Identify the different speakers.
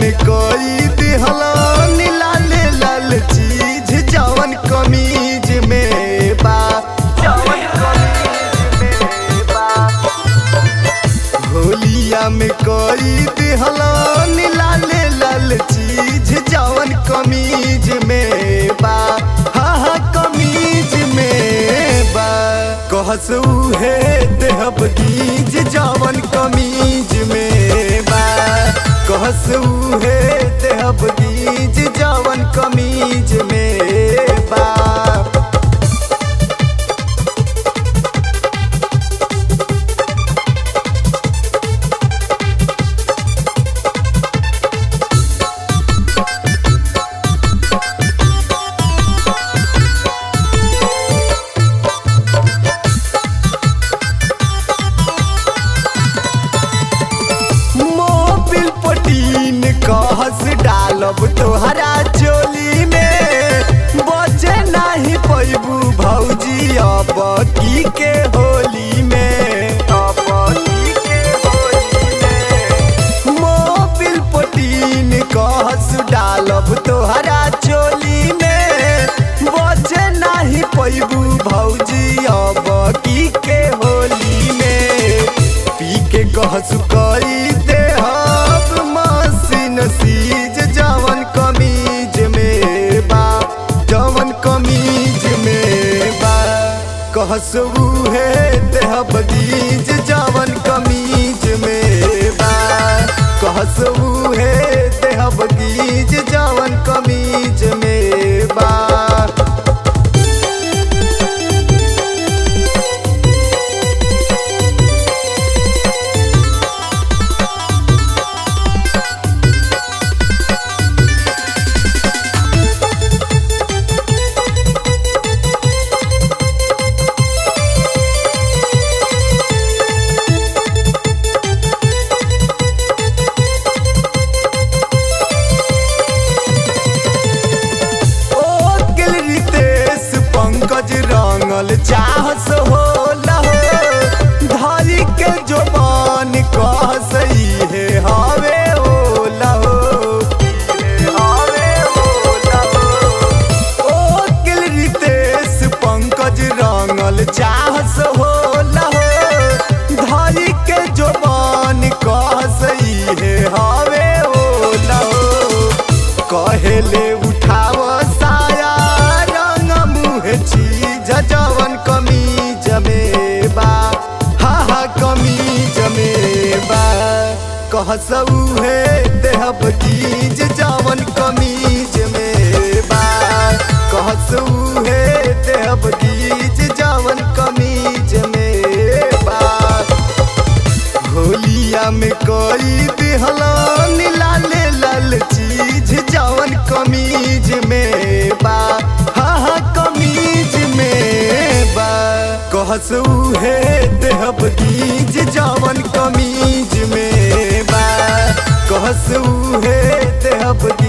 Speaker 1: में कोई दिहलन लाल लाल चीज जवन कमीज में बा जवन कमीज में बा होलिया में कोई दिहलन लाल लाल चीज जवन कमीज में बा हाँ हाँ कमीज में बा कहस उहे देहब गीज जवन कमीज में बा कहस उहे देहब गीज जवन कमीज में बा मोबिल पटीन कहस डालब तोहरा चोली में बचे नाही पैबू भौजी अब की के होली में अब की के होली में मोबिल पटीन कहस डालब तोहरा चोली में बचे नाही पैबू भौजी अब की के होली में पी के कहसु कई देहब मसीन सीज जवन कमीज में बा जवन कमीज में बा कहसु है देहब गीज जवन कमीज में बा कहसु है देहब गीज जवन कमीज में बा ओ गिल रितेश पंकज रंगल चाहस हो लहो धरी के जोबान कह सही है हवे ओ लहो हवे ओ लहो ओ गिल रितेश पंकज रंगल चाहस हो लहो धरी के जोबान कह सही है हवे ओ लहो कहेले उठाव साया रंग मुह चीज जवन कमीज में बा हा हा कमीज में बा कहसऊ है देहब गीज जवन कमीज में बा कहसऊ है देहब गीज जवन कमीज में बा होलिया में कोई दिहलन लाल लाल चीज जवन कमीज में बा हाँ हाँ कमीज में बा कहसू है देहब गीज जवन कमीज में बा कहसू है देहब